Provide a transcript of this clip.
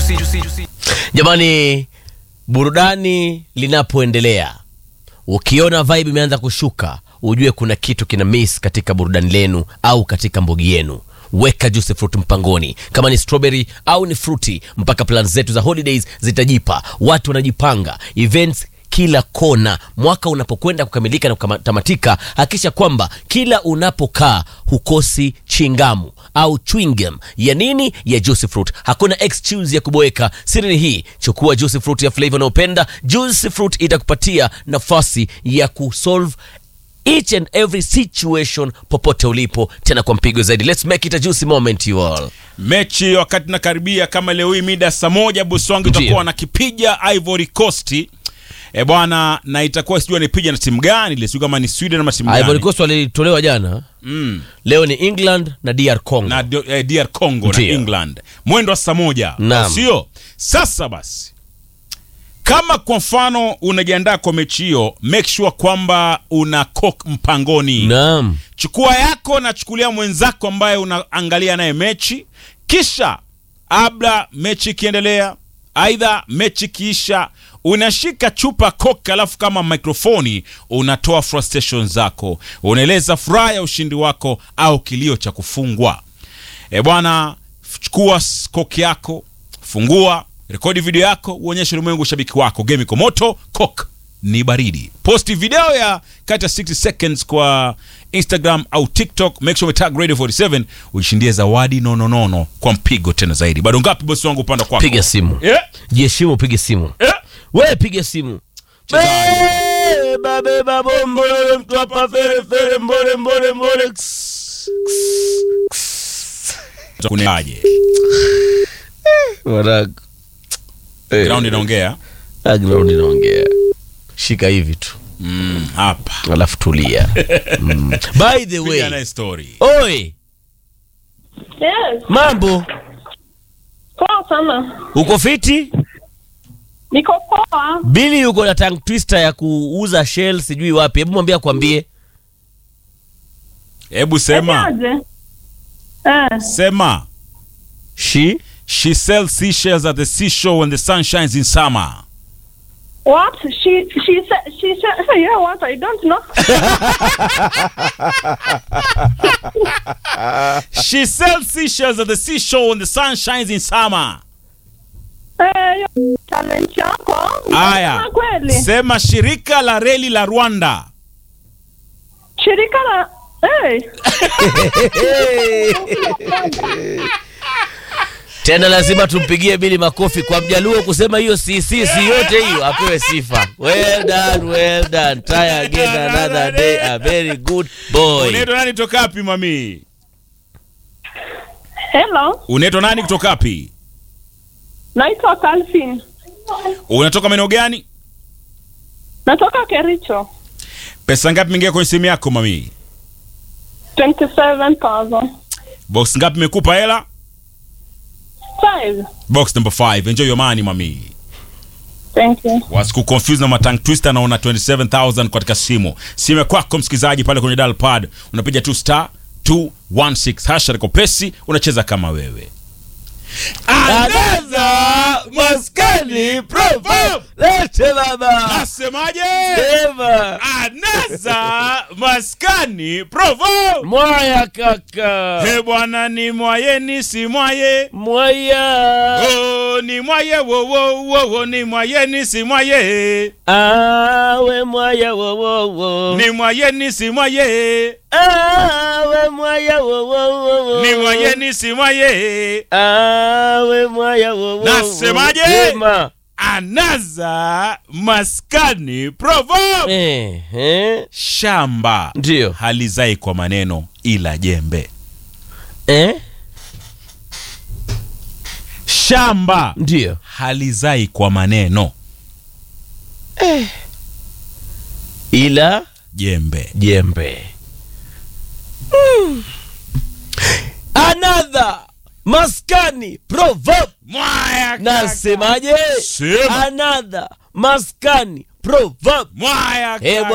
Jamani, burudani linapoendelea, ukiona vibe imeanza kushuka, ujue kuna kitu kina miss katika burudani lenu au katika mbogi yenu. Weka juice fruit mpangoni, kama ni strawberry au ni fruity, mpaka plan zetu za holidays zitajipa. Watu wanajipanga events kila kona. Mwaka unapokwenda kukamilika na kutamatika, hakikisha kwamba kila unapokaa hukosi chingamu au chewing gum ya nini, ya juice fruit. Hakuna excuse ya kuboeka. Siri ni hii, chukua juice fruit ya flavor unayopenda. Juice fruit itakupatia nafasi ya kusolve each and every situation popote ulipo, tena kwa mpigo zaidi. Let's make it a juicy moment you all. mechi wakati nakaribia kama leo hii mida saa moja bosi wangu Ndiyo. itakuwa wanakipiga Ivory Coast e bwana, na itakuwa sijui anipiga na timu gani ile, sijui kama ni Sweden ama timu Ivory gani Coast walitolewa jana, mm. leo ni England na DR Congo. na D- eh, DR Congo na Ndiyo. England mwendo wa saa moja, Naam. sio? Sasa basi, kama kwa mfano unajiandaa kwa mechi hiyo, make sure kwamba una cock mpangoni Naam. chukua yako na chukulia mwenzako ambaye unaangalia naye mechi, kisha abla mechi ikiendelea, aidha mechi ikiisha, unashika chupa koka, alafu kama mikrofoni unatoa frustration zako, unaeleza furaha ya ushindi wako au kilio cha kufungwa. E bwana, chukua s- koki yako, fungua, rekodi video yako, uonyeshe ulimwengu ushabiki wako. Game iko moto, kok ni baridi. Posti video ya kati ya 60 seconds kwa Instagram au TikTok, make sure umetag Radio 47 uishindie zawadi nononono kwa mpigo tena zaidi. Bado ngapi bosi wangu upande kwako? Piga simu. Eh? Jiheshimu, piga simu. Eh? We piga simu. Beba, beba, bombole, mtu hapa, fere, fere, mbole, mbole, mbole. Ks, ks, ks. Kunaje? Wanangu. Eh, Ground inaongea. ah, ground inaongea. Shika hivi tu Mm, hapa. alafu tulia. Mm. By the Piga way, naye story. oi, Yes, mambo, poa sana. uko fiti? Niko poa. Bili yuko na tongue twister ya kuuza shell sijui wapi. Hebu mwambie akwambie. Hebu sema. Aje? Eh, Sema. She She sells seashells at the seashore when the sun shines in summer. what? She she said she said yeah what? I don't know. She sells seashells at the seashore when the sun shines in summer. Eh, hiyo talent yako. Aya. Unasema kweli. Sema shirika la reli la Rwanda. Shirika la eh tena lazima tumpigie Bili makofi kwa mjaluo kusema hiyo si si si yote hiyo apewe sifa. Well done, well done. Try again another day. A very good boy. Unaitwa nani kutoka wapi mami? Hello. Unaitwa nani kutoka wapi? Naitwa Calvin. Unatoka maeneo gani? Natoka Kericho. Pesa ngapi imeingia kwenye simu yako mami? 27,000. Box ngapi imekupa hela? Five. Box number 5. Enjoy your money mami. Thank you. Wasiku confuse na matang twister naona 27000 katika simu. Simu ya kwako msikizaji pale kwenye dial pad unapiga tu star 216 hasha liko pesi unacheza kama wewe. Anaza maskani proverb. Lete baba. Nasemaje? Sema. Anaza maskani provo. Mwaya kaka. He bwana ni mwaye ni si mwaye. Mwaya. Oh, ni mwaye wo wo wo wo ni mwaye ni si mwaye. Awe mwaya wo wo wo. Ni mwaye ni si mwaye. Awe mwaya wo wo wo. Ni mwaye ni si mwaye. Awe mwaya wo wo. Nasemaje? Sema. Anaza maskani provo. Eh, eh. Shamba Ndio. halizai kwa maneno ila jembe. Eh? Shamba Ndio. halizai kwa maneno Ila jembe. jembe. Another maskani proverb. Mwaya kaka. Nasemaje? Sema. Another maskani proverb. Mwaya Eh, kaka.